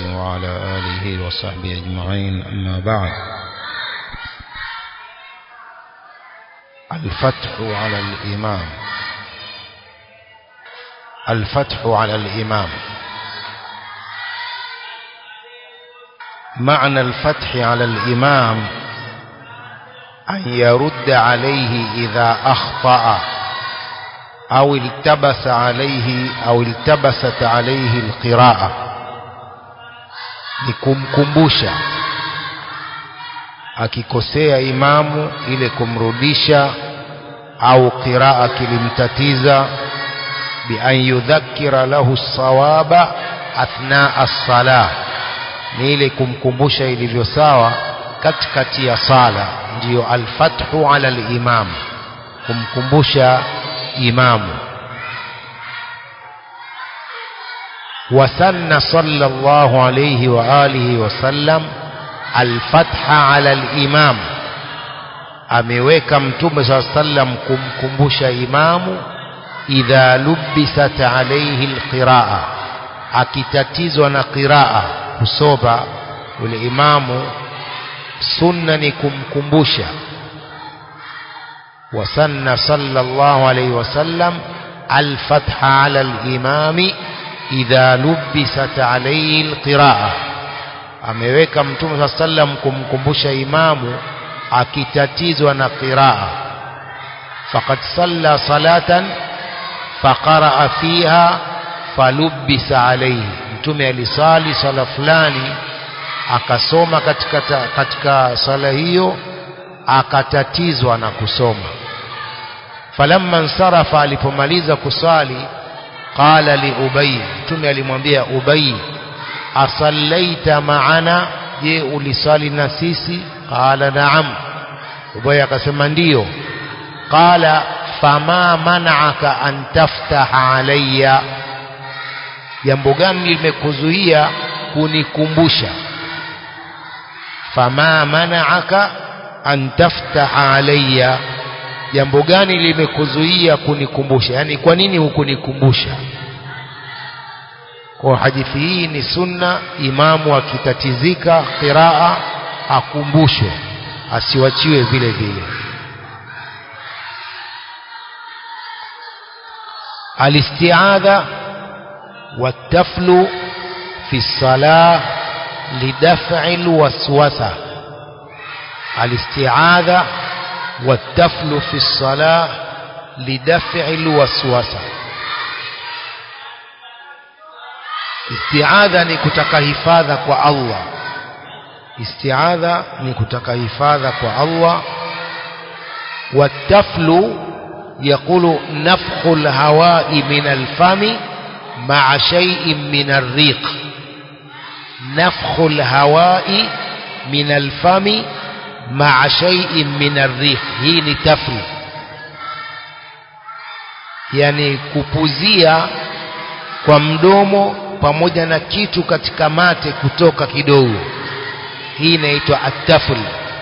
وعلى آله وصحبه أجمعين أما بعد الفتح على الإمام الفتح على الإمام معنى الفتح على الإمام أن يرد عليه إذا أخطأ أو التبس عليه أو التبست عليه القراءة nikumkumbusha akikosea imamu ile kumrudisha au qiraa kilimtatiza bian yudhakkira lahu sawaba athnaa as-salah ni ile kumkumbusha ilivyo sawa katikati ya sala ndiyo alfathu ala al-imam kumkumbusha imamu وسن صلى الله عليه وآله وسلم الفتح على الإمام ameweka mtume saa sallam kumkumbusha imamu idha lubisat alaihi alqiraa akitatizwa na qiraa kusoma ule imamu sunna ni kumkumbusha wasanna sallallahu alaihi wasallam alfatha ala alimami idha lubisat alayhi alqiraa ameweka mtume saa sallam kumkumbusha imamu akitatizwa na qiraa faqad salla salatan faqaraa fiha falubisa alayhi mtume alisali sala fulani akasoma katika katika sala hiyo akatatizwa na kusoma falamma nsarafa alipomaliza kusali qala li ubay mtume alimwambia ubay asallaita maana je ulisali na sisi qala naam ubay akasema ndiyo qala fama mana'aka an taftaha alayya jambo gani limekuzuia kunikumbusha fama mana'aka an taftaha alayya jambo gani limekuzuia kunikumbusha yani kwa nini hukunikumbusha kwa hadithi hii ni sunna imamu akitatizika qiraa akumbushwe asiwachiwe vile vile الاستعاذة والتفل في الصلاة لدفع الوسوسة الاستعاذة والتفل في الصلاة لدفع الوسوسة istiadha ni kutaka hifadha kwa Allah istiadha ni kutaka hifadha kwa Allah والتفل يقول نفخ الهواء من الفم مع شيء من الريق نفخ الهواء من الفم مع شيء من الريح hii ni tafri yani kupuzia kwa mdomo pamoja na kitu katika mate kutoka kidogo hii inaitwa atafl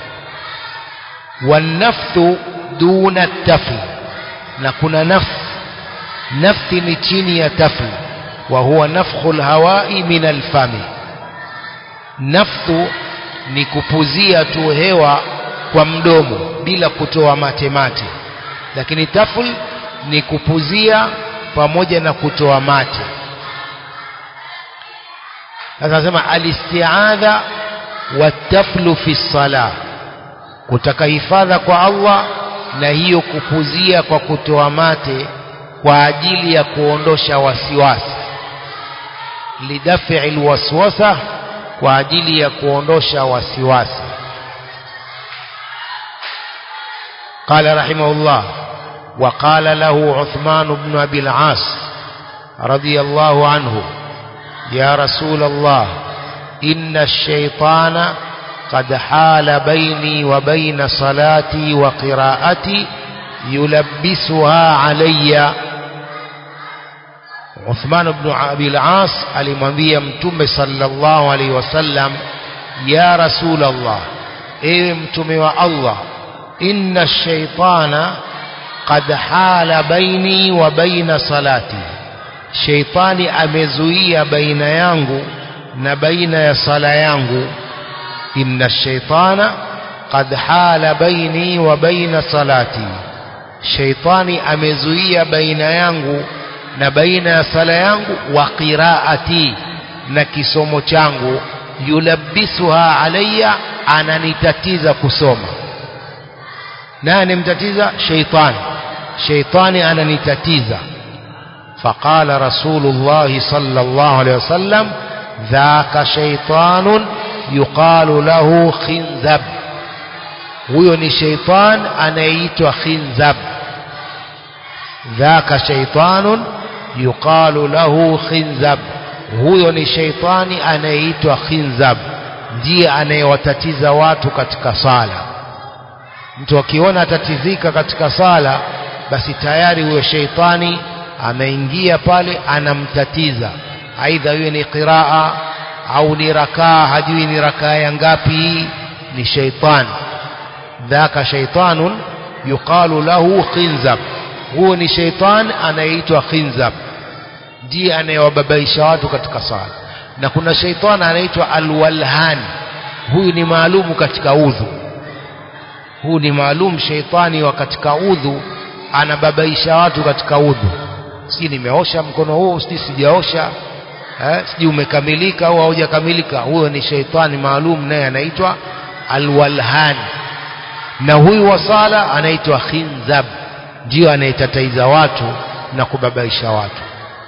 wanafthu duna tafl na kuna nafth nafthi ni chini ya tafl wa huwa nafkhu lhawai min alfami nafthu ni kupuzia tu hewa kwa mdomo bila kutoa mate mate lakini tafl ni kupuzia pamoja na kutoa mate sasa nasema alistiadha wataflu fi sala kutaka hifadha kwa Allah na hiyo kupuzia kwa kutoa mate kwa ajili ya kuondosha wasiwasi lidafi alwaswasa kwa ajili ya kuondosha wasiwasi قال رحمه الله وقال له عثمان بن أبي العاص رضي الله عنه يا رسول الله إن الشيطان قد حال بيني وبين صلاتي وقراءتي يلبسها علي Uthman ibn Abi al-As alimwambia Mtume sallallahu alaihi wasallam ya Rasul Allah ewe mtume wa Allah inna shaitana qad hala baini wa baina salati shaitani amezuia baina yangu na baina ya sala yangu inna shaitana qad hala baini wa baina salati shaitani amezuia baina yangu na baina ya sala yangu wa qiraati na kisomo changu yulabbisuha alayya ananitatiza kusoma naye anemtatiza shaitani shaitani ananitatiza فقال رسول الله صلى الله عليه وسلم ذاك شيطان يقال له خنزب huyo ni sheitan anayeitwa khinzab dhaka sheitanun yuqalu lahu khinzab huyo ni sheitani anayeitwa khinzab ndiye anayewatatiza watu katika sala mtu akiona atatizika katika sala basi tayari huyo sheitani ameingia pale anamtatiza aidha hiyo ni qiraa au ni rakaa hajui ni rakaa ya ngapi ni sheitani dhaka shaitanun yuqalu lahu khinzab huo ni sheitan anayeitwa khinzab ndiye anayewababaisha watu katika sala na kuna sheitan anaitwa alwalhan huyu ni maalumu katika udhu huu ni maalum sheitani wa katika udhu anababaisha watu katika udhu si nimeosha mkono huu si sijaosha eh, sijui umekamilika au haujakamilika huyo ni sheitani maalum naye anaitwa alwalhan na huyu wa sala anaitwa khinzab ndio anayetataiza watu na kubabaisha watu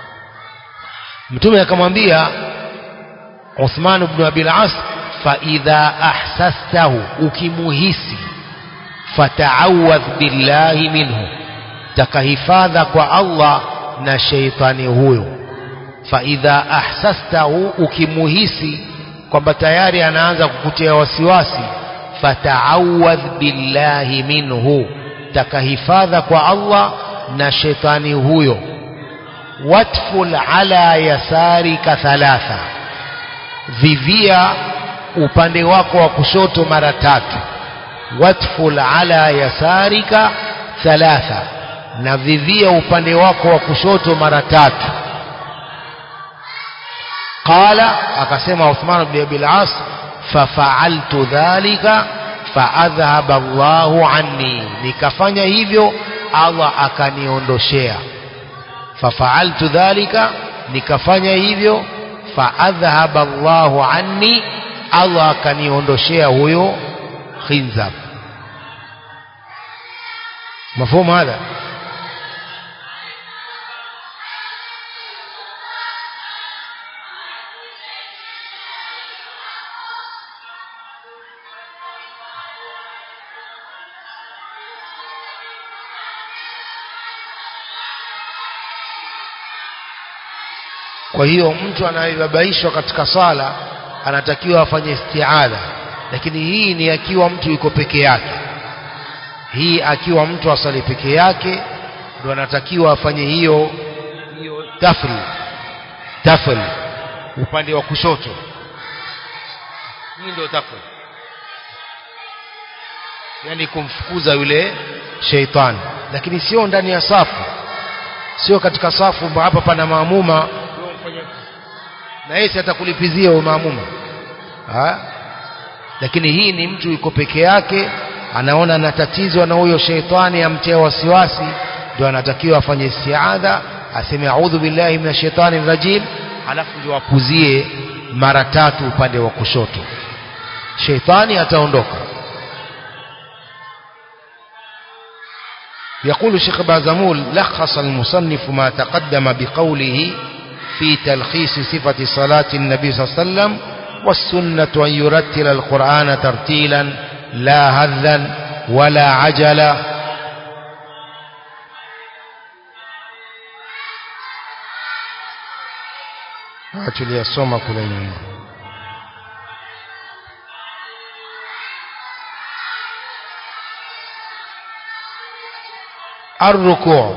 mtume akamwambia Uthman ibn Abi al-As fa idha ahsastahu ukimuhisi fata'awadh billahi minhu takahifadha kwa Allah na sheitani huyo fa idha ahsastahu ukimuhisi kwamba tayari anaanza kukutia wasiwasi fata'awadh billahi minhu takahifadha kwa Allah na shetani huyo watful ala yasarika thalatha vivia upande wako wa kushoto mara tatu watful ala yasarika thalatha na vivia upande wako wa kushoto mara tatu qala akasema Uthman ibn Abi al-As fafa'altu dhalika faadhhaba Allahu anni nikafanya hivyo Allah akaniondoshea fafa'altu dhalika nikafanya hivyo faadhhaba Allahu anni Allah akaniondoshea huyo khinzab مفهوم هذا kwa hiyo mtu anayebabaishwa katika sala anatakiwa afanye istiadha lakini hii ni akiwa mtu yuko peke yake hii akiwa mtu asali peke yake ndo anatakiwa afanye hiyo hiyo tafri tafri upande wa kushoto hii ndio tafri yani kumfukuza yule sheitani lakini sio ndani ya safu sio katika safu hapa pana maamuma na yeye atakulipizia huyo maamuma ha? lakini hii ni mtu yuko peke yake anaona anatatizwa na huyo sheitani amtia wasiwasi ndio anatakiwa afanye istiadha aseme a'udhu billahi minash shaitani rajim alafu ndio apuzie mara tatu upande wa kushoto sheitani ataondoka يقول الشيخ بازمول لخص المصنف ما تقدم بقوله في تلخيص صفة صلاة النبي صلى الله عليه وسلم والسنة أن يرتل القرآن ترتيلا لا هذا ولا عجلا tuliyasoma kule nyuma الركوع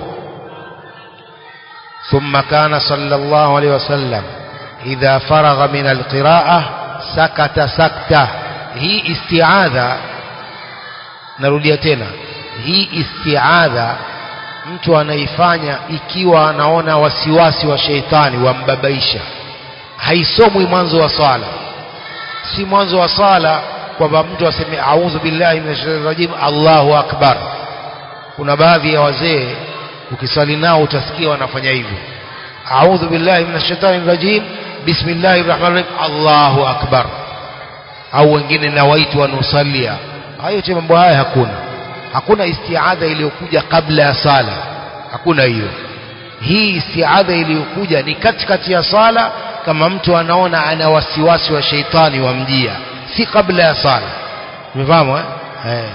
ثم كان صلى الله عليه وسلم إذا فرغ من القراءة سكت سكتة هي استعاذة narudia tena hii istiadha mtu anaifanya ikiwa anaona wasiwasi wa sheitani wambabaisha haisomwi mwanzo wa swala si mwanzo wa swala kwamba mtu aseme a'udhu billahi minash shaitani rajim Allahu akbar kuna baadhi ya wazee ukiswali nao utasikia wanafanya hivyo a'udhu billahi minash shaitani rajim bismillahir rahmanir rahim Allahu akbar au wengine nawaitu wanusalia hayo yote mambo haya hakuna hakuna istiadha iliyokuja kabla ya sala hakuna hiyo hii istiadha iliyokuja ni katikati ya sala kama mtu anaona ana wasiwasi wa sheitani wamjia si kabla ya sala umefahamu eh eh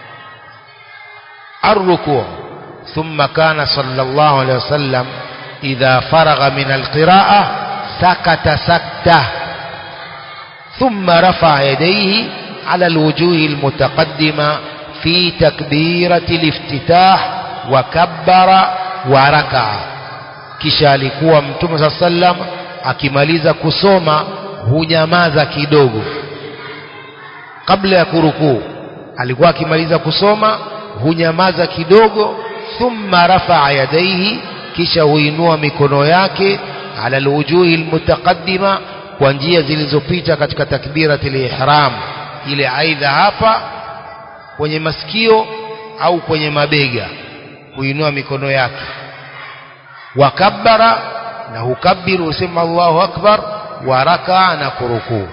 الركوع ثم كان صلى الله عليه وسلم إذا فرغ من القراءة سكت سكته ثم رفع يديه على الوجوه المتقدمة في تكبيرة الافتتاح وكبر وركع kisha alikuwa mtume saa sallam akimaliza kusoma hunyamaza kidogo kabla ya kurukuu alikuwa akimaliza kusoma hunyamaza kidogo thumma rafaa yadaihi kisha huinua mikono yake ala alwujuhi almutaqaddima kwa njia zilizopita katika takbiratul ihram ile aidha hapa kwenye masikio au kwenye mabega huinua mikono yake wakabbara na hukabiru husema Allahu akbar wa rakaa na kurukuu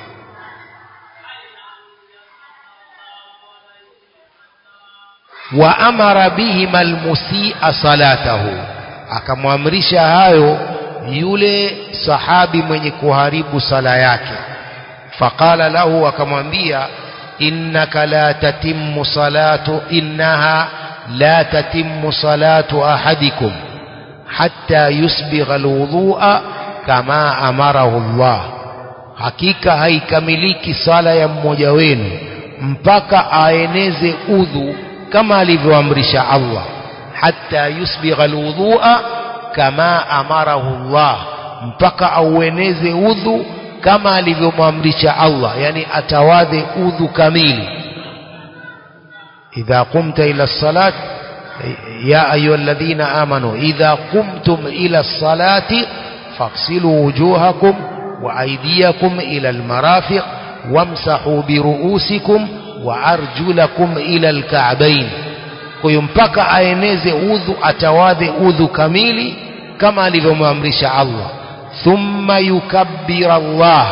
wa amara bihima almusia salatahu akamwamrisha hayo yule sahabi mwenye kuharibu sala yake faqala lahu akamwambia innaka la tatimmu salatu innaha la tatimmu salatu ahadikum hatta yusbigha alwudhu'a kama amarahu Allah hakika haikamiliki sala ya mmoja wenu mpaka aeneze udhu kama alivyoamrisha Allah hatta yusbigha alwudhu'a kama amarahu Allah mpaka aueneze udhu kama alivyomwamrisha Allah yani atawadhe udhu kamili idha qumta ila salat ya ayyuhalladhina amanu idha qumtum ila salati faghsilu wujuhakum wa aydiyakum ila almarafiq wamsahu biruusikum wa arjulakum ila alka'bayn kwa hiyo mpaka aeneze udhu atawadhe udhu kamili kama alivyomwamrisha Allah thumma yukabbira Allah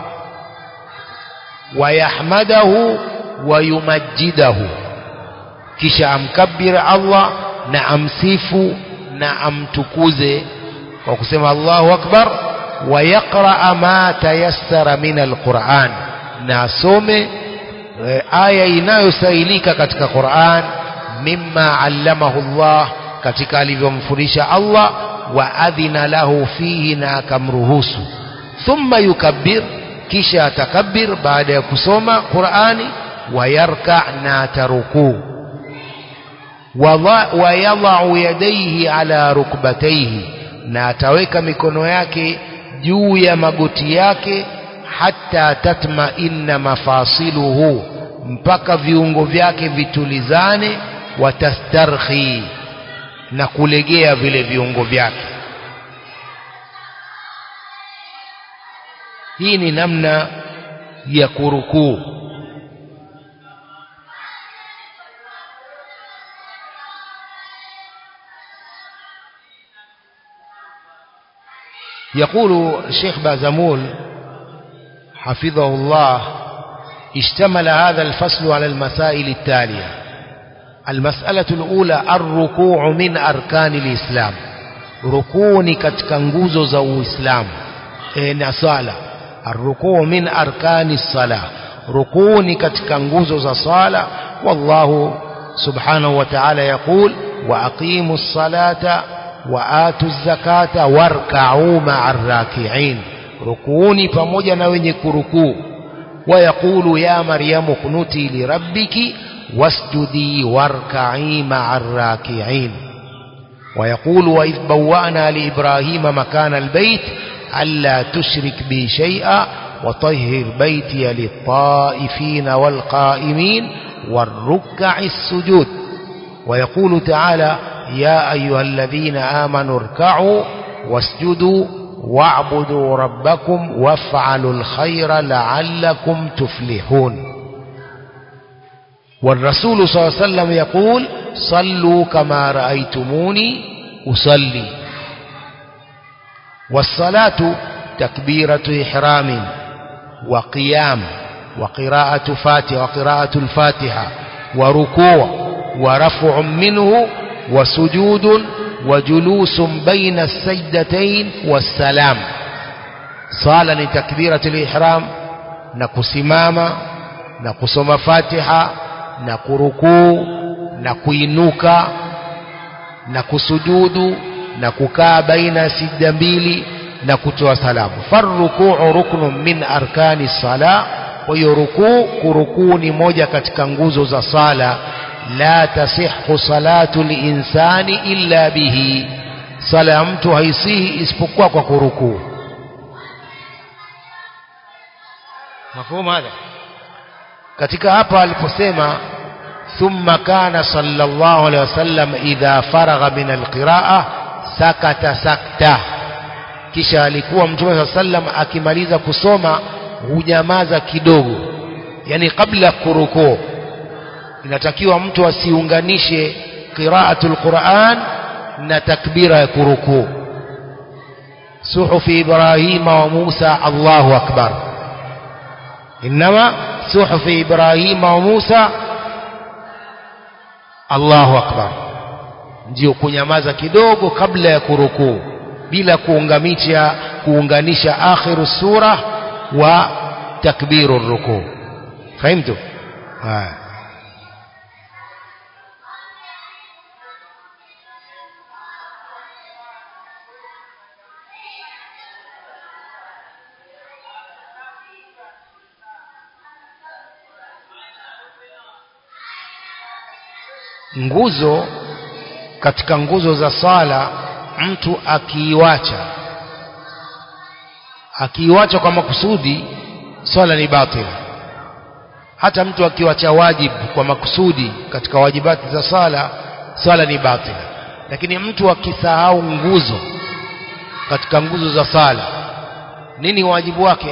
wayahmadahu wayumajjidahu kisha amkabbir Allah na amsifu na amtukuze kwa kusema Allahu akbar wayaqra ma tayassara min alquran na asome e, aya inayosailika katika Qur'an mimma allamahu Allah katika alivyomfundisha Allah wa adhina lahu fihi na akamruhusu thumma yukabbir kisha atakabbir baada ya kusoma Qur'ani wayarka na atarukuu wayadhau yadaihi ala rukbataihi na ataweka mikono yake juu ya magoti yake hata tatmainna mafasiluhu mpaka viungo vyake vitulizane watastarhi na kulegea vile viungo vyake hii ni namna ya kurukuu يقول الشيخ بازمول حفظه الله اشتمل هذا الفصل على المسائل التالية المسألة الأولى الركوع من أركان الإسلام ركوني كتكنغوزو زو إسلام إن صلاة الركوع من أركان الصلاة ركوني كتكنغوزو زو صلاة والله سبحانه وتعالى يقول وأقيموا الصلاة وآتوا الزكاة واركعوا مع الراكعين ركوني pamoja na wenye kurukuu ويقول يا مريم اقنتي لربك واسجدي واركعي مع الراكعين ويقول وإذ بوأنا لإبراهيم مكان البيت ألا تشرك بي شيئا وطهر بيتي للطائفين والقائمين والركع السجود ويقول تعالى يا أيها الذين آمنوا اركعوا واسجدوا واعبدوا ربكم وافعلوا الخير لعلكم تفلحون والرسول صلى الله عليه وسلم يقول صلوا كما رأيتموني أصلي والصلاة تكبيرة إحرام وقيام وقراءة فاتحة وقراءة الفاتحة وركوع ورفع منه وسجود وجلوس بين السجدتين والسلام صالة لتكبيرة الإحرام نكسماما نكسم فاتحة نكركوع نكوينوكا نكسجود نككا بين سجد mbili na kutoa salamu farrukuu ruknun min arkani sala kwa hiyo rukuu kurukuu ni moja katika nguzo za sala la tasihhu salatu linsani illa bihi sala ya mtu haisihi isipokuwa kwa kurukuu mafhumu hadha katika hapa aliposema thumma kana sallallahu alaihi wasallam idha faragha min alqiraa sakata sakta kisha alikuwa mtume saa sallam akimaliza kusoma hunyamaza kidogo yani kabla kurukuu inatakiwa mtu asiunganishe qiraatul Qur'an na takbira ya kurukuu suhufi Ibrahima wa Musa Allahu akbar inma suhufi Ibrahima wa Musa Allahu akbar ndio kunyamaza kidogo kabla ya kurukuu bila kuunganisha kuunganisha akhiru sura wa takbiru rukuu fahimtu haya nguzo katika nguzo za sala mtu akiiwacha akiiwacha kwa makusudi swala ni batili hata mtu akiwacha wajibu kwa makusudi katika wajibati za sala swala ni batili lakini mtu akisahau nguzo katika nguzo za sala nini wajibu wake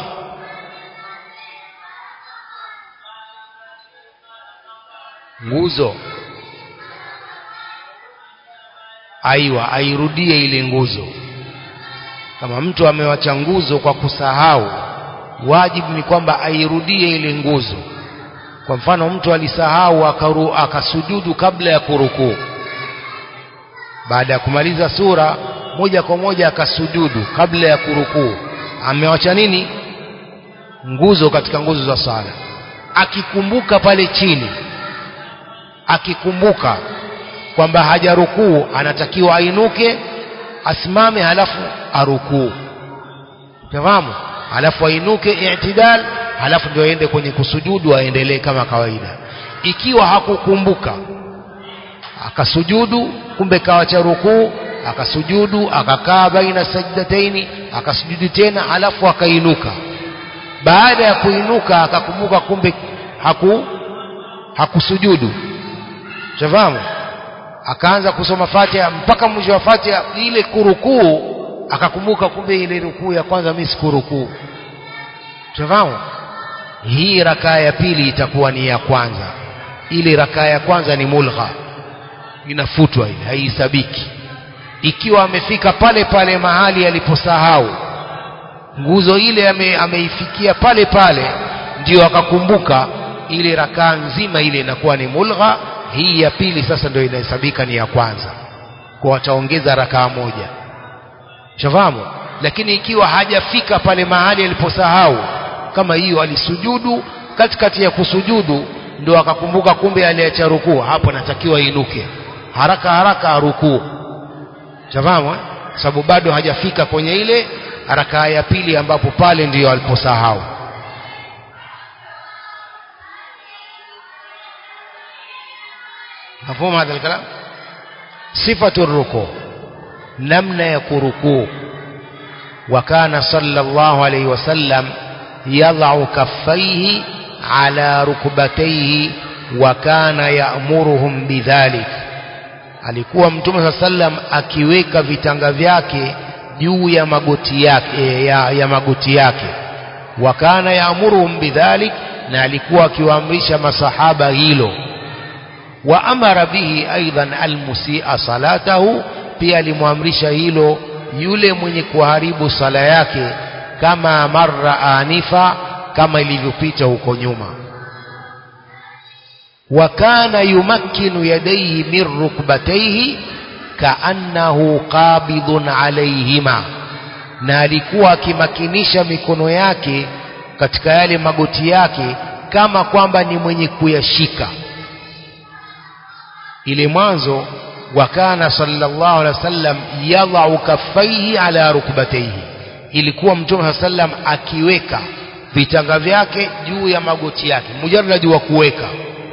nguzo aiwa airudie ile nguzo kama mtu amewacha nguzo kwa kusahau wajibu ni kwamba airudie ile nguzo kwa mfano mtu alisahau akaru, akasujudu kabla ya kurukuu baada ya kumaliza sura moja kwa moja akasujudu kabla ya kurukuu amewacha nini nguzo katika nguzo za sala akikumbuka pale chini akikumbuka kwamba hajarukuu anatakiwa ainuke asimame halafu arukuu tafahamu halafu ainuke i'tidal halafu ndio aende kwenye kusujudu aendelee kama kawaida ikiwa hakukumbuka akasujudu kumbe kawacha rukuu akasujudu akakaa baina sajdataini akasujudu tena halafu akainuka baada ya kuinuka akakumbuka kumbe haku hakusujudu shafahamu akaanza kusoma Fatiha mpaka mwisho wa Fatiha ile kurukuu akakumbuka kumbe ile rukuu ya kwanza mimi sikurukuu tunafahamu hii rakaa ya pili itakuwa ni ya kwanza ile rakaa ya kwanza ni mulgha inafutwa ile haihesabiki ikiwa amefika pale pale mahali aliposahau nguzo ile ame, ameifikia pale pale ndio akakumbuka ile rakaa nzima ile inakuwa ni mulgha hii ya pili sasa ndio inahesabika ni ya kwanza kwa wataongeza rakaa moja shafahamu lakini ikiwa hajafika pale mahali aliposahau kama hiyo alisujudu katikati ya kusujudu ndio akakumbuka kumbe aliacha rukuu hapo natakiwa inuke haraka haraka arukuu shafahamu eh? sababu bado hajafika kwenye ile rakaa ya pili ambapo pale ndiyo aliposahau مفهوم هذا الكلام صفة الركوع نمنا يكركوع وكان صلى الله عليه وسلم يضع كفيه على ركبتيه وكان يأمرهم بذلك alikuwa mtume saa sallam akiweka vitanga vyake juu ya magoti yake ya, ya magoti yake wa kana yaamuruhum bidhalik na alikuwa akiwaamrisha masahaba hilo wa amara bihi aidan almusia salatahu pia alimwamrisha hilo yule mwenye kuharibu sala yake kama marra anifa kama ilivyopita huko nyuma wa kana yumakkinu yadayhi min rukbatayhi kaannahu qabidun alayhima na alikuwa akimakinisha mikono yake katika yale magoti yake kama kwamba ni mwenye kuyashika ile mwanzo wa kana sallallahu alaihi wasallam yadhau kaffaihi ala rukbatayhi ilikuwa mtume sallam akiweka vitanga vyake juu ya magoti yake mujarradi wa kuweka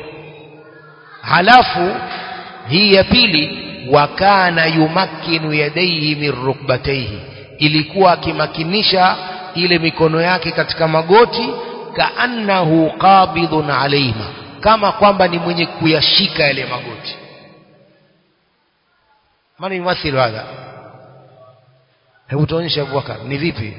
halafu hii ya pili wa kana yumakkinu yadayhi min rukbatayhi ilikuwa akimakinisha ile mikono yake katika magoti kaannahu qabidun alaihima kama kwamba ni mwenye kuyashika yale magoti maana yumathilu hadha hebu tuonyeshe Abubakar ni vipi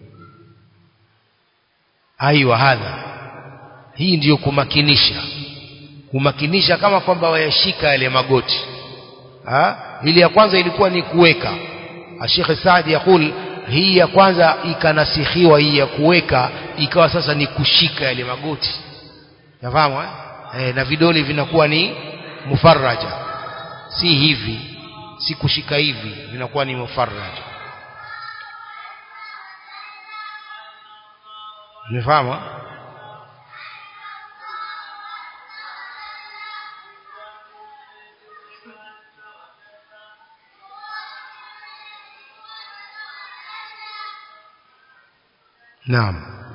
aiwa hadha hii ndiyo kumakinisha kumakinisha kama kwamba wayashika yale magoti ha? ili ya kwanza ilikuwa ni kuweka Sheikh Saadi yakul hii ya kwanza ikanasikhiwa hii ya kuweka ikawa sasa ni kushika yale magoti nafahamu eh? E, na vidole vinakuwa ni mufarraja si hivi si kushika hivi vinakuwa ni mufarraja umefahamu نعم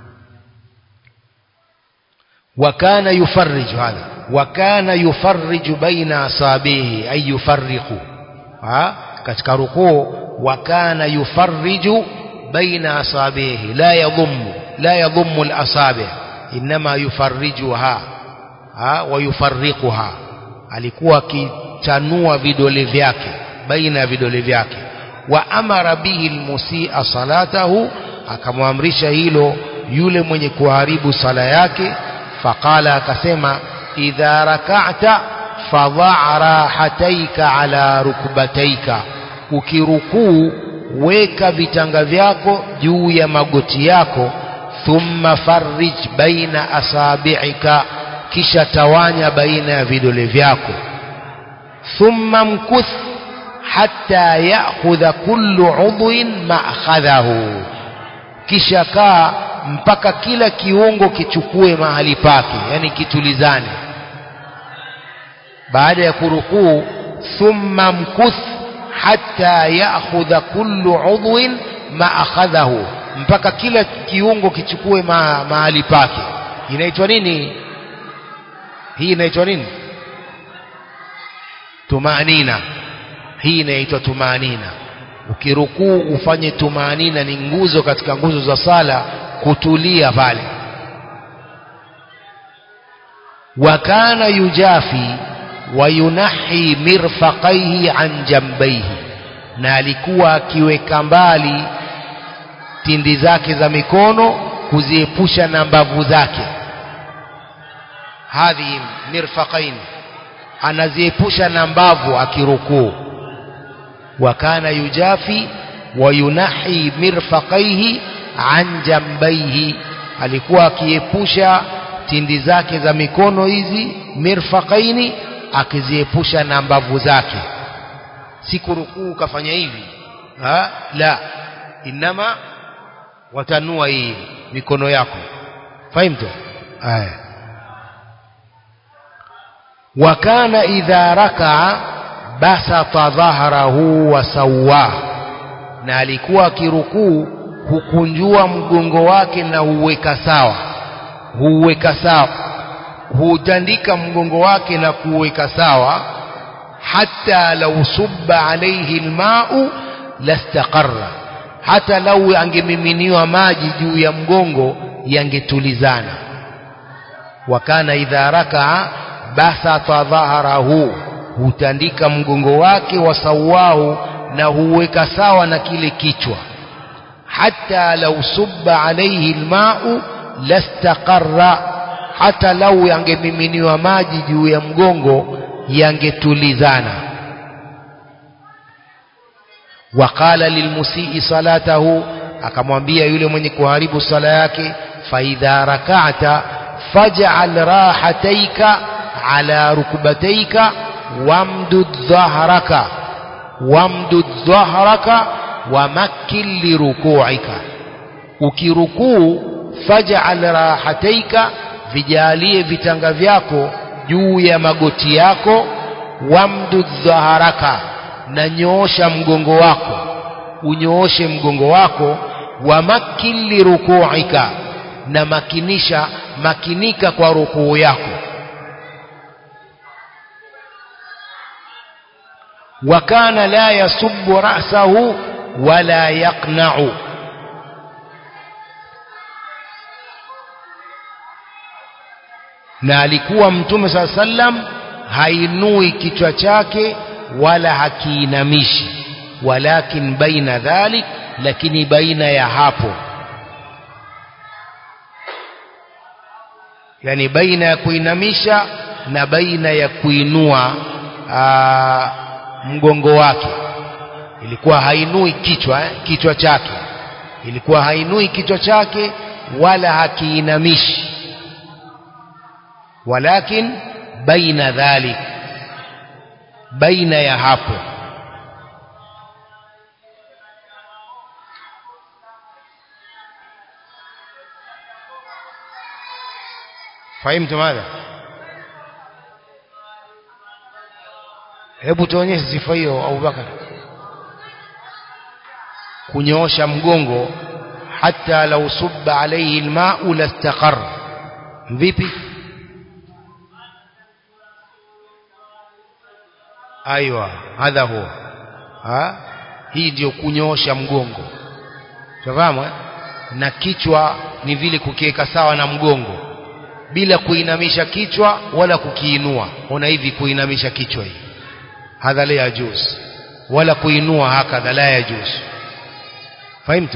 وكان يفرج هذا وكان يفرج بين أصابعه أي يفرق ها katika rukuu وكان يفرج بين أصابعه لا يضم لا يضم الأصابع إنما يفرجها ها ويفرقها alikuwa akichanua vidole vyake baina ya vidole vyake wa amara bihi almusia salatahu akamwamrisha hilo yule mwenye kuharibu sala yake faqala akasema idha raka'ta fadha' rahataika ala rukbataika ukirukuu weka vitanga vyako juu ya magoti yako thumma farrij baina asabi'ika kisha tawanya baina ya vidole vyako thumma mkuth hatta ya'khudha kullu 'udwin ma'khadhahu kisha kaa mpaka kila kiungo kichukue mahali pake yani kitulizane baada ya kurukuu thumma mkuth hatta ya'khudha kullu 'udwin ma akhadhahu mpaka kila kiungo kichukue ma, mahali pake inaitwa nini hii inaitwa nini tumanina hii inaitwa tumanina ukirukuu ufanye tumanina ni nguzo katika nguzo za sala kutulia pale wa kana yujafi wa yunahi mirfaqaihi an jambaihi na alikuwa akiweka mbali tindi zake za mikono kuziepusha na mbavu zake hadhi mirfaqain anaziepusha na mbavu akirukuu وكان يجافي وينحي مرفقيه عن جنبيه alikuwa akiepusha tindi zake za mikono hizi mirfaqaini akiziepusha na mbavu zake si kurukuu kafanya hivi ha? la inama watanua hii mikono yako fahimtu aya wa kana idha rakaa basata dhahrahu wa sawwa na alikuwa akirukuu hukunjua mgongo wake na huweka sawa huweka sawa hutandika mgongo wake na kuweka sawa hata lau subba alayhi almau lastaqarra hata lau angemiminiwa maji juu ya mgongo yangetulizana wakana idha rakaa basata dhahrahu hutandika mgongo wake wasawahu na huweka sawa na kile kichwa hata lau subba alaihi lmau lastaqarra hata lau yangemiminiwa maji juu ya mgongo yangetulizana waqala lilmusii salatahu akamwambia yule mwenye kuharibu sala yake faidha rakata faj'al rahataika ala rukbataika wamdud dhahraka wamdud dhahraka wamakkin liruku'ika ukirukuu faj'al rahataika vijalie vitanga vyako juu ya magoti yako wamdud dhaharaka na nyoosha mgongo wako unyooshe mgongo wako wamakkin liruku'ika na makinisha makinika kwa rukuu yako وكان لا يصب رأسه ولا يقنع na alikuwa mtume saa sallam hainui kichwa chake wala hakiinamishi walakin baina dhalik lakini baina ya hapo yani baina ya kuinamisha na baina ya kuinua aa, mgongo wake ilikuwa hainui kichwa eh, kichwa chake ilikuwa hainui kichwa chake wala hakiinamishi walakin baina dhalik baina ya hapo fahimtu madha hebu tuonyeshe sifa hiyo Abubakar kunyoosha mgongo hata lau subba alayhi alma'u lastaqar vipi aiwa hadha huwa ha hii ndio kunyoosha mgongo tunafahamu eh? na kichwa ni vile kukiweka sawa na mgongo bila kuinamisha kichwa wala kukiinua ona hivi kuinamisha kichwa hii hadha la yajuz wala kuinua hakadha la yajuz fahimtu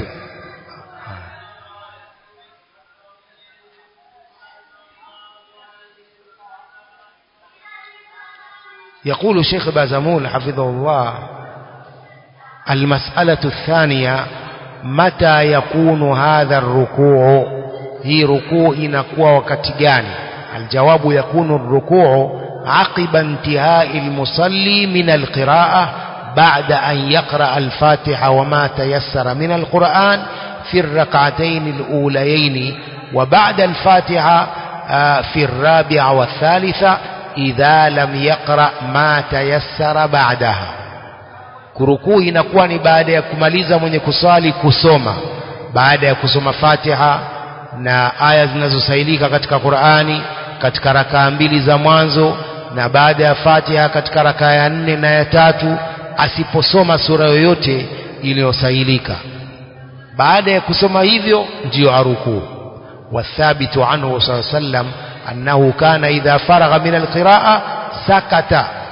يقول الشيخ بازمول حفظه الله المسألة الثانية متى يكون هذا الركوع هي ركوع inakuwa wakati gani الجواب يكون الركوع عقب انتهاء المصلي من القراءة بعد أن يقرأ الفاتحة وما تيسر من القرآن في الركعتين الأوليين وبعد الفاتحة في الرابعة والثالثة idha lam yaqra ma tayassara ba'daha kurukuu inakuwa ni baada ya kumaliza mwenye kuswali kusoma baada ya kusoma Fatiha na aya zinazosailika katika Qur'ani katika rakaa mbili za mwanzo na baada ya Fatiha katika rakaa ya nne na ya tatu asiposoma sura yoyote iliyosailika baada ya kusoma hivyo ndiyo arukuu wathabitu anhu sallallahu alaihi wasallam أنه كان إذا فرغ من القراءة سكت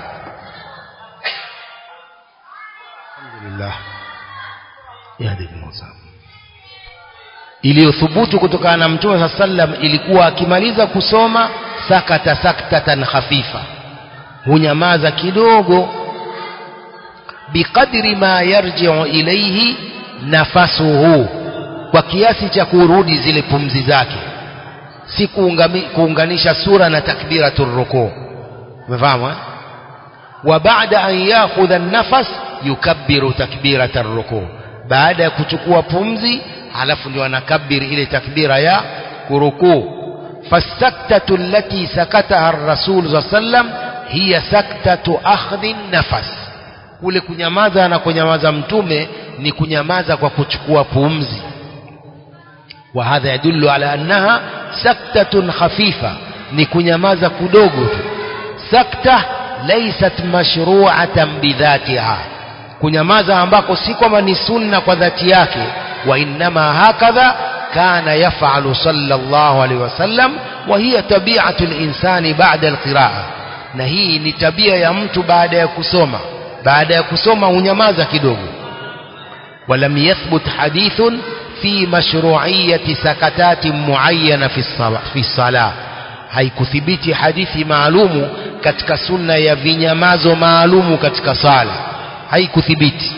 الحمد لله يهديكم الله iliyothubutu kutokana na mtume saa sallam ilikuwa akimaliza kusoma sakata saktatan khafifa hunyamaza kidogo biqadri ma yarjiu ilaihi nafasuhu kwa kiasi cha kurudi zile pumzi zake si kuunganisha sura na takbiratul ruku umefahamu eh? wa baada an yakhudha an-nafas yukabbiru takbiratar ruku baada ya kuchukua pumzi halafu ndio anakabiri ile takbira ya kurukuu fasaktatu allati sakataha ar-rasul sallam hiya saktatu akhdhi nafas kule kunyamaza na kunyamaza mtume ni kunyamaza kwa kuchukua pumzi وهذا يدل على أنها سكتة خفيفة نكنيمازا كدوغو سكتة ليست مشروعة بذاتها kunyamaza ambako si kwamba ni sunna kwa dhati yake wa innama hakadha kana yafalu sallallahu alaihi wasallam wa hiya tabi'atu linsani ba'da alqiraa na hii ni tabia ya mtu baada ya kusoma baada ya kusoma unyamaza kidogo ولم يثبت حديث في مشروعية سكتات معينة في الصلاة, في الصلاة haikuthibiti hadithi maalumu katika sunna ya vinyamazo maalumu katika sala haikuthibiti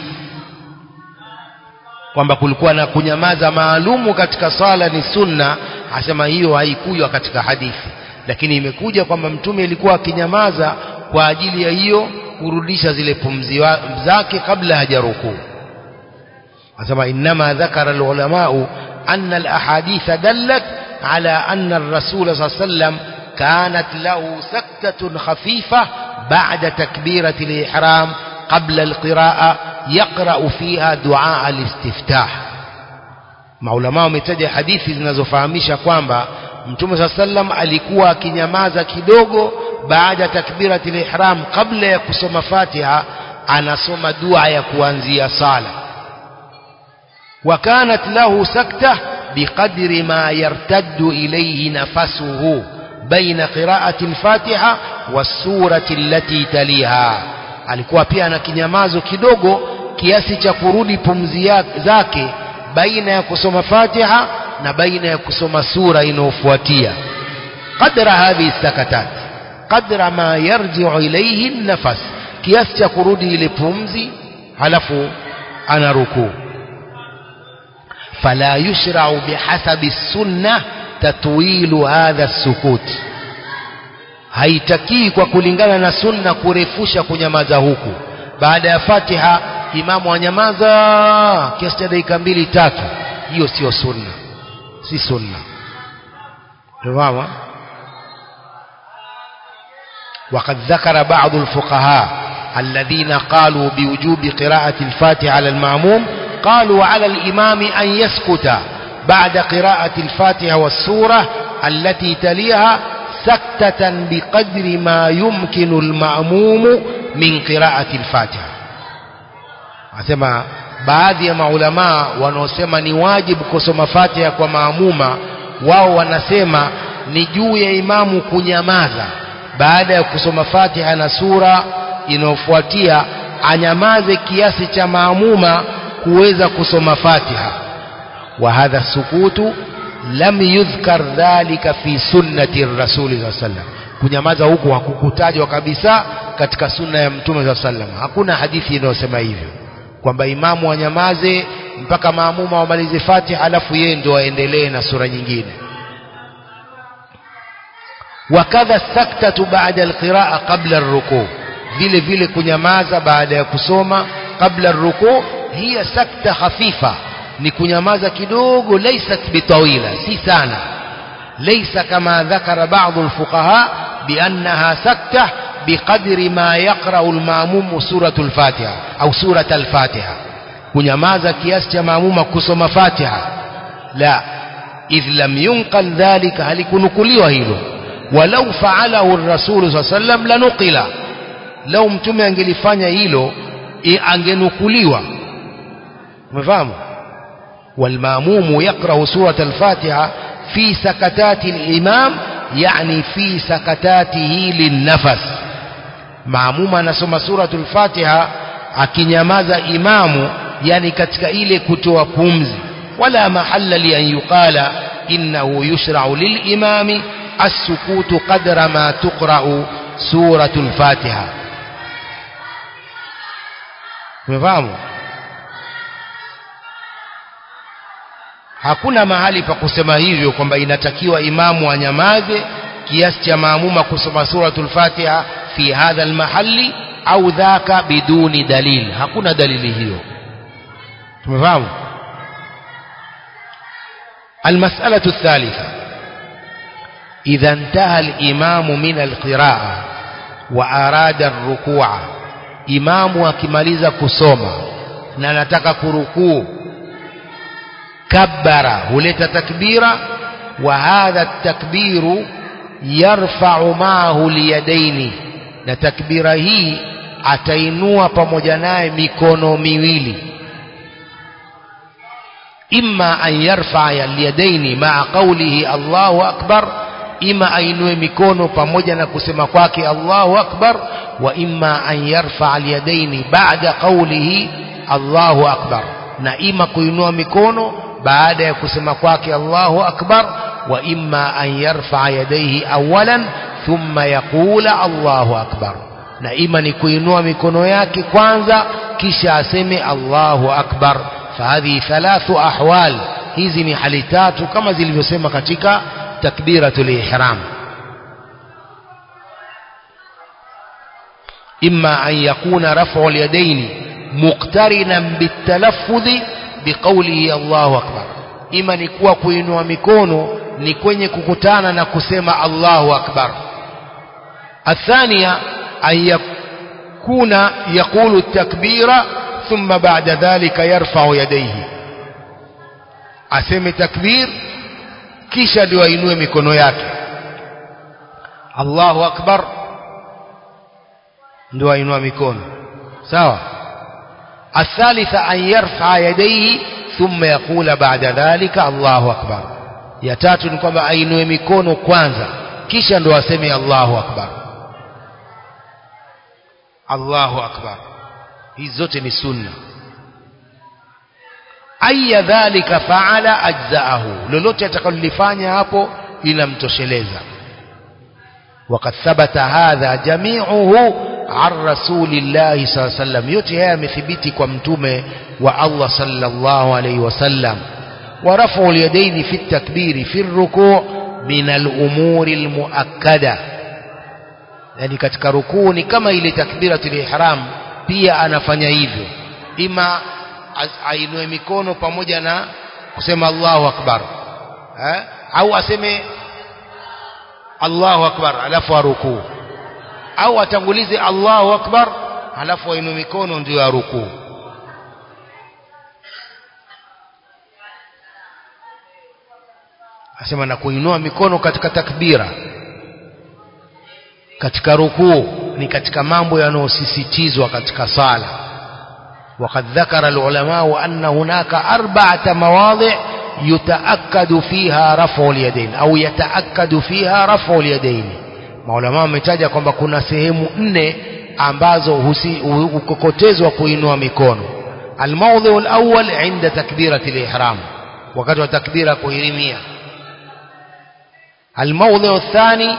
kwamba kulikuwa na kunyamaza maalumu katika sala ni sunna asema hiyo haikujwa katika hadithi lakini imekuja kwamba mtume ilikuwa akinyamaza kwa ajili ya hiyo kurudisha zile pumzi zake kabla hajarukuu asema inma dhakara alulama anna alahadith dallat ala anna الرسول صلى الله عليه وسلم كانت له سكتة خفيفة بعد تكبيرة الإحرام قبل القراءة يقرأ فيها دعاء الاستفتاح maulama wametaja hadithi zinazofahamisha kwamba mtume saa sallam alikuwa akinyamaza kidogo baada ya takbiratul ihram kabla ya kusoma fatiha anasoma dua ya kuanzia sala وكانت له سكتة بقدر ما يرتد إليه نفسه بين قراءة الفاتحة والسورة التي تليها alikuwa pia na kinyamazo kidogo kiasi cha kurudi pumzi zake baina ya kusoma Fatiha na baina ya kusoma sura inayofuatia qadra hadhihi sakatat qadra ma yarji'u ilayhi an-nafas kiasi cha kurudi ile pumzi halafu ana rukuu فلا يشرع بحسب السنة تطويل هذا السكوت haitakii kwa kulingana na sunna kurefusha kunyamaza huku baada ya fatiha imamu anyamaza kiasi cha dakika mbili tatu hiyo sio sunna si sunna تمام وقد ذكر بعض الفقهاء الذين قالوا بوجوب قراءة الفاتحة على المعموم قالوا على الإمام أن يسكت بعد قراءة الفاتحة والسورة التي تليها سكتة بقدر ما يمكن المأموم من قراءة الفاتحة asema baadhi ya maulamaa wanaosema ni wajibu kusoma fatiha kwa maamuma wao wanasema ni juu ya imamu kunyamaza baada ya kusoma fatiha na sura inayofuatia anyamaze kiasi cha maamuma kuweza kusoma fatiha wa hadha sukutu lam yudhkar dhalika fi sunnati rasuli saa sallam kunyamaza huku hakukutajwa kabisa katika sunna ya mtume saa sallam hakuna hadithi inayosema hivyo kwamba imamu anyamaze mpaka maamuma wamalize fatiha alafu yeye ndo aendelee na sura nyingine wakadha saktatu baada alqiraa qabla arrukuu vile vile kunyamaza baada ya kusoma qabla arrukuu hiya sakta khafifa ni kunyamaza kidogo laysat bitawila si sana laysa kama dhakara baadhi alfuqaha biannaha sakta biqadri ma yaqra'u alma'mum suratu alfatiha au surata alfatiha kunyamaza kiasi cha maamuma kusoma fatiha la idh lam yunqal dhalika halikunukuliwa hilo walau fa'alahu ar-rasul sallallahu alayhi wasallam lanuqila lau mtume angelifanya hilo angenukuliwa umefahamu والماموم يقرأ سورة الفاتحة في سكتات الإمام يعني في سكتاته للنفس ماموم anasoma سورة الفاتحة akinyamaza imamu yani katika ile kutoa pumzi wala mahalla li an yuqala innahu yushra'u lilimami as-sukutu qadra ma tuqra'u suratul fatiha umefahamu hakuna mahali pa kusema hivyo kwamba inatakiwa imamu anyamaze kiasi cha maamuma kusoma suratul fatiha fi hadha almahalli au dhaka biduni dalil hakuna dalili hiyo tumefahamu المسألة الثالثة إذا انتهى الإمام من القراءة وأراد الركوع إمام وكماليزا كسوما ننتك كركوع كبر هلت تكبيرا وهذا التكبير يرفع معه اليدين na takbira hii atainua pamoja naye mikono miwili imma an yarfa alyadaini maa qawlihi Allahu akbar ima ainue mikono pamoja na kusema kwake Allahu akbar wa imma an yarfa alyadaini ba'da qawlihi Allahu akbar na ima kuinua mikono baada ya kusema kwake Allahu akbar wa imma an yarfa yadayhi awalan thumma yaqula Allahu akbar na ima ni kuinua mikono yake kwanza kisha aseme Allahu akbar fahadhi thalathu ahwal hizi ni hali tatu kama zilivyosema katika takbiratul ihram imma an yakuna raf'u al-yadayn muqtarinan bitalaffudhi biqawlihi Allahu akbar ima ni kuwa kuinua mikono ni kwenye kukutana na kusema Allahu akbar الثانية أن يكون يقول التكبير ثم بعد ذلك يرفع يديه aseme takbir kisha ndio ainue mikono yake Allahu akbar ndio ainua mikono sawa الثالثة أن يرفع يديه ثم يقول بعد ذلك الله أكبر ya tatu ni kwamba ainue mikono kwanza kisha ndo aseme Allahu akbar Allahu akbar hizi zote ni sunna aya dhalika faala ajzaahu lolote atakalolifanya hapo linamtosheleza وقد ثبت هذا جميعه عن رسول الله صلى الله عليه وسلم yote haya yamethibiti kwa mtume wa Allah sallallahu alayhi wasallam ورفع اليدين في التكبير في الركوع من الأمور المؤكدة yani katika rukuu ni kama ile takbiratul ihram pia anafanya hivyo ima ainue mikono pamoja na kusema Allahu akbar eh? au aseme Allahu akbar alafu arukuu au atangulize Allahu akbar alafu ainue mikono ndio arukuu asema na kuinua mikono katika takbira katika rukuu ni katika mambo yanayosisitizwa katika sala وقد ذكر العلماء أن هناك أربعة مواضع يتأكد فيها رفع اليدين أو يتأكد فيها رفع اليدين maulama wametaja kwamba kuna sehemu nne ambazo hukokotezwa kuinua mikono almawdhu alawwal inda takbirati alihram wakati wa takbira kuhirimia الموضع الثاني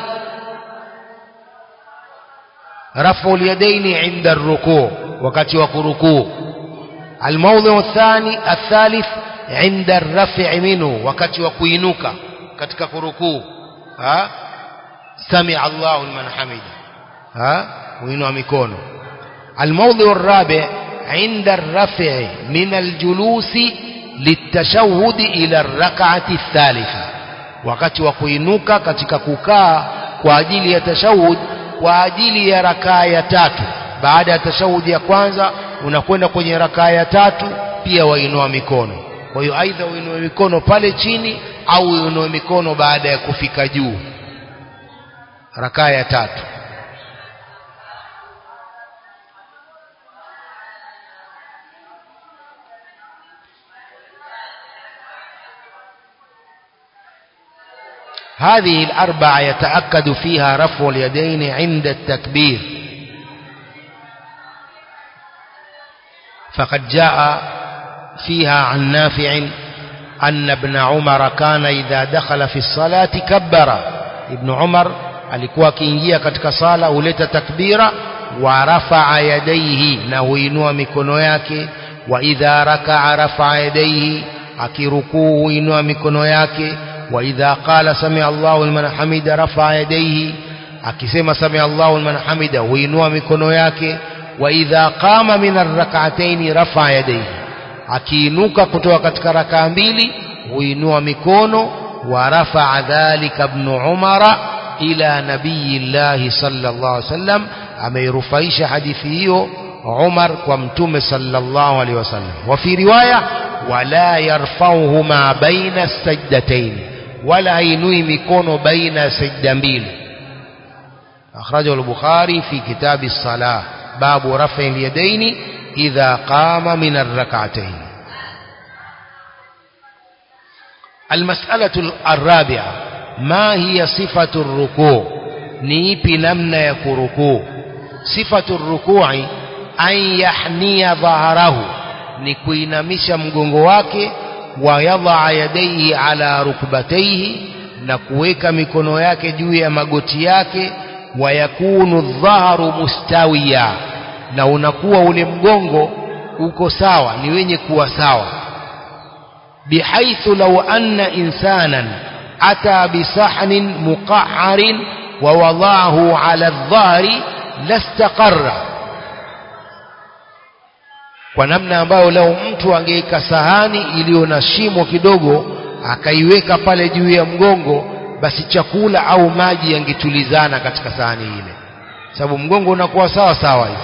رفع اليدين عند الركوع وقت وكركوع الموضع الثاني الثالث عند الرفع منه وقت وكينوك katika kurukuu ha سمع الله لمن حمده ها وينوا mikono الموضع الرابع عند الرفع من الجلوس للتشهد إلى الركعة الثالثة wakati wa kuinuka katika kukaa kwa ajili ya tashahud kwa ajili ya rakaa ya tatu baada ya tashahud ya kwanza unakwenda kwenye rakaa ya tatu pia wainua mikono kwa hiyo aidha uinue mikono pale chini au uinue mikono baada ya kufika juu rakaa ya tatu هذه الأربعة يتأكد فيها رفع اليدين عند التكبير فقد جاء فيها عن نافع أن ابن عمر كان إذا دخل في الصلاة كبر ابن عمر alikuwa akiingia katika sala huleta takbira wa rafaa yadaihi na huinua mikono yake wa idha rakaa rafaa yadaihi akirukuu huinua mikono yake وإذا قال سمع الله لمن حمد رفع يديه akisema sami Allahu liman hamida huinua mikono yake wa idha qama min arrak'atayn rafa yadayhi akiinuka kutoka katika rakaa mbili huinua mikono wa rafa dhalika ibn umara ila nabiyillahi sallallahu alaihi wasallam ameirufaisha hadithi hiyo Umar kwa mtume sallallahu alaihi wasallam wa fi riwaya wala yarfauhuma baina sajdatayn wala hainui mikono baina ya sajda mbili akhrajahu al-bukhari fi kitab as-salah babu raf'i al-yadayn idha qama min ar-rak'atayn المسألة الرابعة ma hiya sifatu rukuu ni ipi namna ya kurukuu sifatu rukui an yahnia dhaharahu ni kuinamisha mgongo wake wa yadhaa yadaihi ala rukbataihi na kuweka mikono yake juu ya magoti yake wa yakunu dhaharu mustawiya na unakuwa ule mgongo uko sawa ni wenye kuwa sawa bihaithu law anna insanan ata bisahnin muqahharin wa wadaahu ala adh-dhahri lastaqarra kwa namna ambayo leo mtu angeweka sahani iliyo na shimo kidogo akaiweka pale juu ya mgongo basi chakula au maji yangetulizana katika sahani ile sababu mgongo unakuwa sawa sawa hivi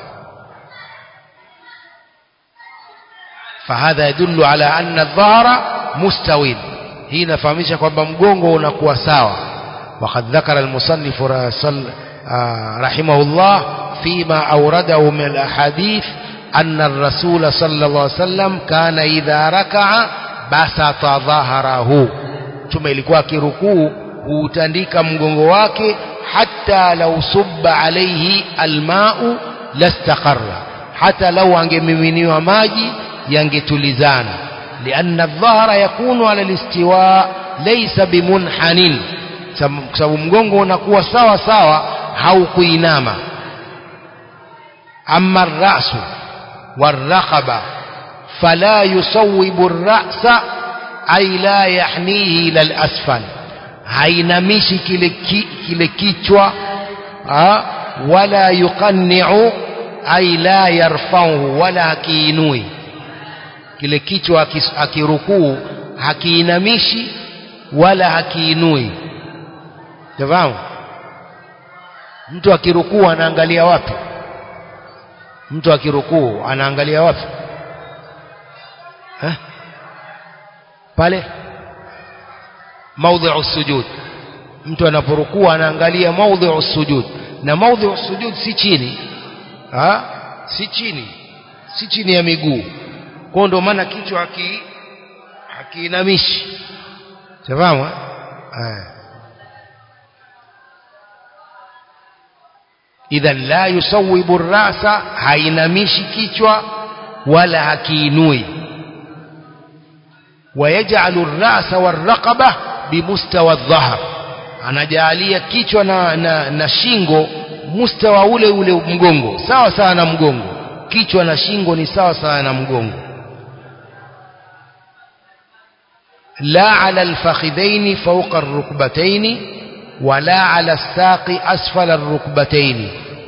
fahadha yadullu ala anna adh-dhahra mustawin hii inafahamisha kwamba mgongo unakuwa sawa وقد ذكر المصنف رحمه الله فيما أورده من الأحاديث أن الرسول صلى الله عليه وسلم كان إذا ركع بسط ظهره ثم ilikuwa kirukuu huutandika mgongo wake hata lau subba alaihi almau lastaqarra hata lau angemiminiwa maji yangetulizana lianna dhahra yakunu ala listiwa laysa bimunhanin kwa sababu mgongo unakuwa sawa sawa haukuinama amma rasu والرقبة فلا يصوب الرأس أي لا يحنيه إلى الأسفل hainamishi kile, ki, kile kichwa ha, wala yuqanni'u ay la yarfa'uhu wala hakiinui kile kichwa akirukuu hakiinamishi wala hakiinui tafahamu mtu akirukuu anaangalia wapi mtu akirukuu anaangalia wapi eh? pale maudhi'u sujud mtu anaporukuu anaangalia maudhi'u sujud na maudhi'u sujud si chini ha? si chini si chini ya miguu kwa ndio maana kichwa haki hakiinamishi safahamu eh idhan la yusawibu rasa hainamishi kichwa wala hakiinui ويجعل الرأس والرقبة بمستوى الظهر anajalia kichwa na, na, na shingo mustawa ule ule mgongo sawa sawa na mgongo kichwa na shingo ni sawa sawa na mgongo la ala alfakhidhaini fawqa arrukbataini wala ala saqi asfala arrukbataini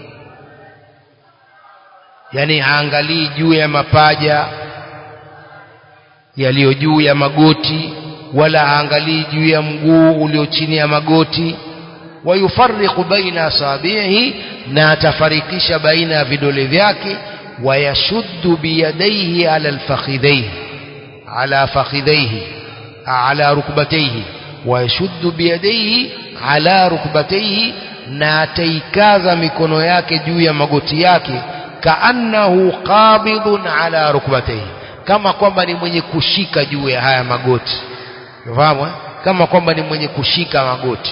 yani haangalii juu ya mapaja yaliyo juu ya magoti wala haangalii juu ya mguu ulio chini ya magoti wayufarriqu baina asabihi na atafarikisha baina ya vidole vyake wayashuddu biyadaihi ala alfakhidhaihi ala fakhidhaihi ala rukbataihi wayashuddu biyadaihi ala rukbataihi na ataikaza mikono yake juu ya magoti yake kaannahu qabidun ala rukbataihi kama kwamba ni mwenye kushika juu ya haya magoti unafahamu eh? kama kwamba ni mwenye kushika magoti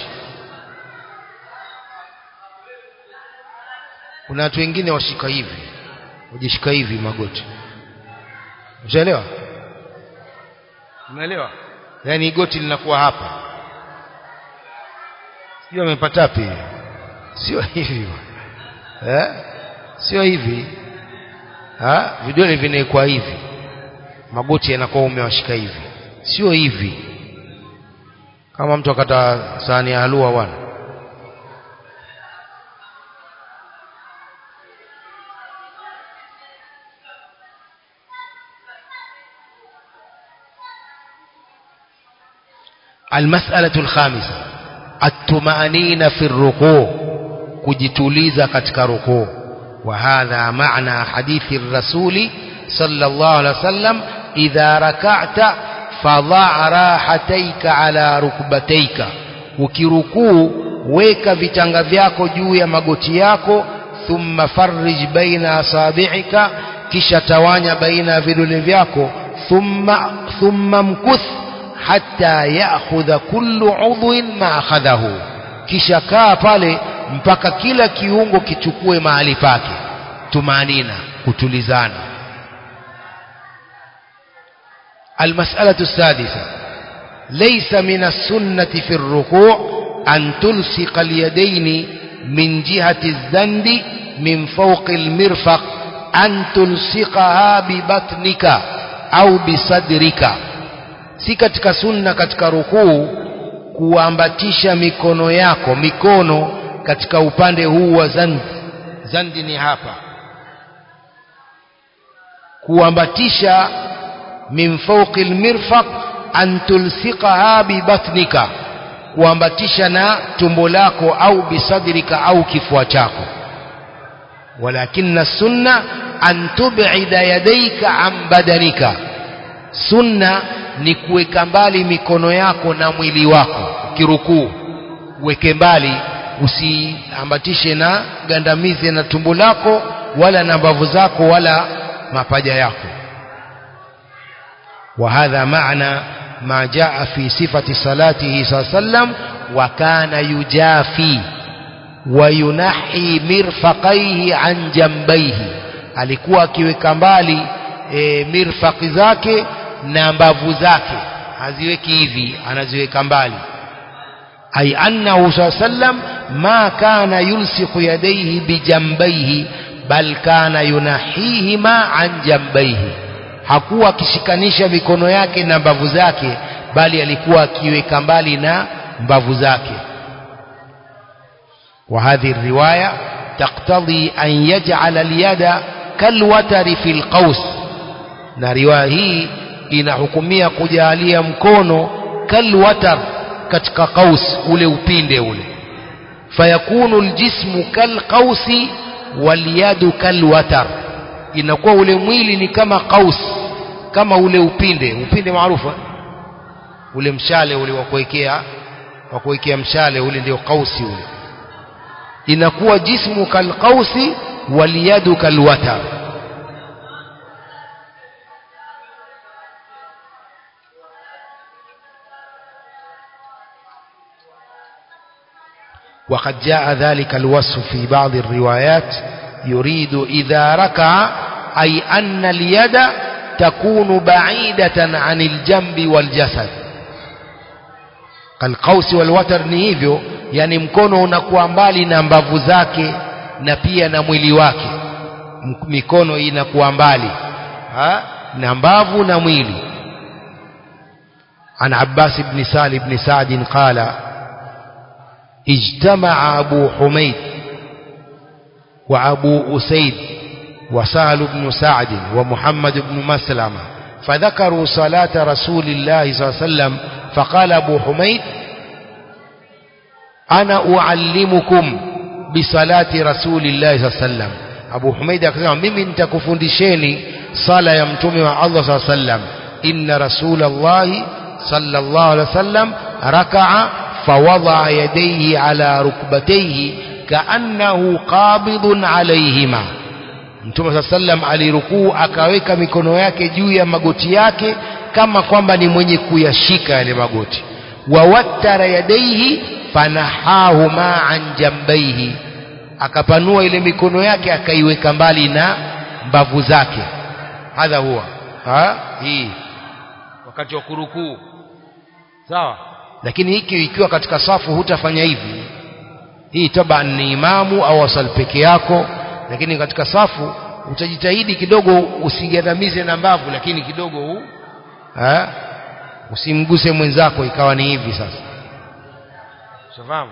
kuna watu wengine washika hivi wajishika hivi magoti ushaelewa umeelewa yaani goti linakuwa hapa sio amepata wapi sio hivi eh sio hivi ha vidole vinaikuwa hivi magoti yanakuwa umewashika hivi sio hivi kama mtu akata sahani ya halua bwana المسألة الخامسة الطمأنينة في الركوع kujituliza katika rukuu وهذا معنى حديث الرسول صلى الله عليه وسلم إذا ركعت فضع راحتيك على ركبتيك ukirukuu weka vitanga vyako juu ya magoti yako thumma farrij baina asabi'ika kisha tawanya baina ya vidole vyako thumma thumma mkuth hatta ya'khudha kullu udhwin ma akhadhahu kisha kaa pale mpaka kila kiungo kichukue mahali pake tumanina kutulizana المسألة السادسة ليس من السنة في الركوع أن تلصق اليدين من جهة الزند من فوق المرفق أن تلصقها ببطنك أو بصدرك si katika sunna katika rukuu kuambatisha mikono yako mikono katika upande huu wa zandi zandi ni hapa kuambatisha min fawqi almirfaq an tulsiqaha bibatnika kuambatisha na tumbo lako au bisadrika au kifua chako walakinna sunna an tub'ida yadayka an badanika sunna ni kuweka mbali mikono yako na mwili wako kirukuu uweke mbali usiambatishe na gandamizi na tumbo lako wala na mbavu zako wala mapaja yako وهذا معنى ما جاء في صفة صلاته صلى الله عليه وسلم وكان يجافي وينحي مرفقيه عن جنبيه alikuwa akiweka mbali e, mirfaqi zake na mbavu zake haziweki hivi anaziweka mbali ay annahu saa sallam ma kana yulsiqu yadayhi bijambaihi bal kana yunahihima an jambaihi hakuwa akishikanisha mikono yake na mbavu zake bali alikuwa akiweka mbali na mbavu zake وهذه الرواية تقتضي أن يجعل اليد كالوتر في القوس na riwaya hii inahukumia kujalia mkono kalwatar katika qaus ule upinde ule fayakunu aljismu kalqausi walyadu kalwatar inakuwa ule mwili ni kama qaus kama ule upinde upinde maarufu ule mshale ule wa kuwekea wa kuwekea mshale ule ndio qausi ule inakuwa jismu kalqausi walyadu kalwatar وقد جاء ذلك الوصف في بعض الروايات يريد إذا ركع أي أن اليد تكون بعيدة عن الجنب والجسد القوس والوتر ni hivyo yani mkono unakuwa mbali na mbavu zake na pia na mwili wake mikono inakuwa mbali ha? na mbavu na mwili عن عباس بن سالم بن سعد قال اجتمع أبو حميد وأبو أسيد وسهل بن سعد ومحمد بن مسلمة فذكروا صلاة رسول الله صلى الله عليه وسلم فقال أبو حميد أنا أعلمكم بصلاة رسول الله صلى الله عليه وسلم أبو حميد akasema mimi nitakufundisheni sala ya mtume wa Allah صلى الله عليه وسلم إن رسول الله صلى الله عليه وسلم ركع فوضع يديه على ركبتيه كأنه قابض عليهما Mtume saa sallam alirukuu akaweka mikono yake juu ya magoti yake kama kwamba ni mwenye kuyashika yale magoti wawattara yadaihi fanahahuma an jambaihi akapanua ile mikono yake akaiweka mbali na mbavu zake hadha huwa ha? hii wakati wa kurukuu sawa lakini hiki ikiwa katika safu hutafanya hivi hii taban ni imamu au asal peke yako lakini katika safu utajitahidi kidogo usigandamize na mbavu lakini kidogo huu ha? usimguse mwenzako ikawa ni hivi sasa shafahamu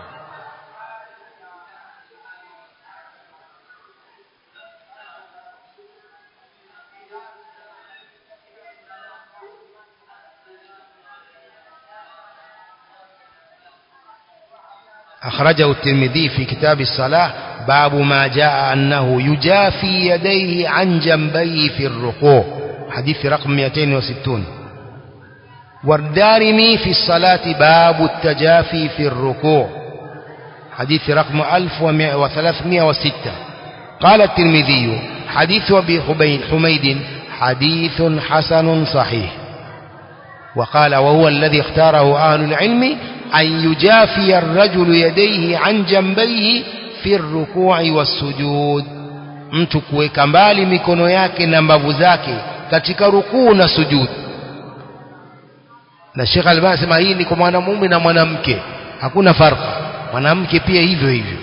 أخرجه الترمذي في كتاب الصلاة باب ما جاء أنه يجافي يديه عن جنبيه في الركوع حديث رقم 260 والدارمي في الصلاة باب التجافي في الركوع حديث رقم 1306 قال الترمذي حديث أبي حميد حديث حسن صحيح وقال وهو الذي اختاره أهل العلم أن يجافي الرجل يديه عن جنبيه في الركوع والسجود mtu kuweka mbali mikono yake na mbavu zake katika rukuu na sujud na Sheikh Albani anasema hii ni kwa mwanamume na mwanamke hakuna farqa mwanamke pia hivyo hivyo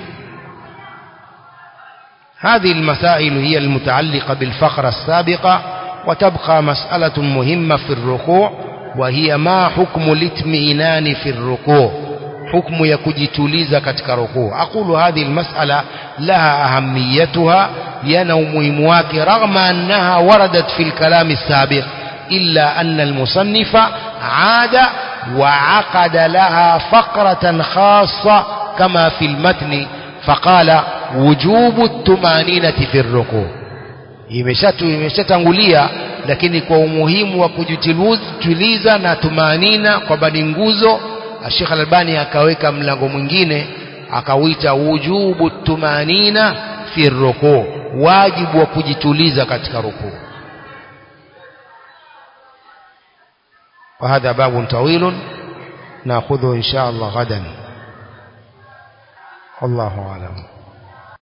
هذه المسائل هي المتعلقة بالفقرة السابقة وتبقى مسألة مهمة في الركوع وهي ما حكم الاطمئنان في الركوع حكم يكجتوليزا katika ركوع أقول هذه المسألة لها أهميتها ينوم مواك رغم أنها وردت في الكلام السابق إلا أن المصنف عاد وعقد لها فقرة خاصة كما في المتن فقال wujubu tumaninati fi ruku imeshatu imeshatangulia lakini kwa umuhimu wa kujituliza na tumanina kwa bani nguzo Sheikh Al-Albani akaweka mlango mwingine akawita wujubu tumanina fi ruku wajibu wa kujituliza katika ruku وهذا باب طويل ناخذه إن شاء الله غدا والله أعلم